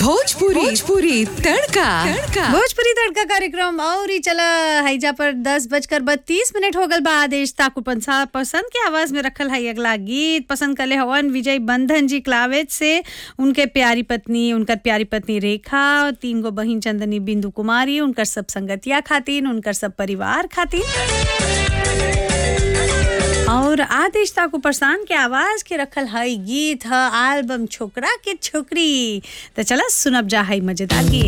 भोजपुरी भोजपुरी तड़का तड़का भोजपुरी तड़का कार्यक्रम और ही चला हैजा पर दस बजकर बत्तीस मिनट हो गल बा आदेश ताकू पंसा पसंद के आवाज में रखल है अगला गीत पसंद कले हवन विजय बंधन जी क्लावेज से उनके प्यारी पत्नी उनकर प्यारी पत्नी रेखा तीन गो बहिन चंदनी बिंदु कुमारी उनकर सब संगतिया खातिन उनकर सब परिवार खातिन और आदेश ताकू परसान के आवाज के रखल है गीत है एल्बम छोकरा के छोकरी तो चला सुनब जा है मजेदार गीत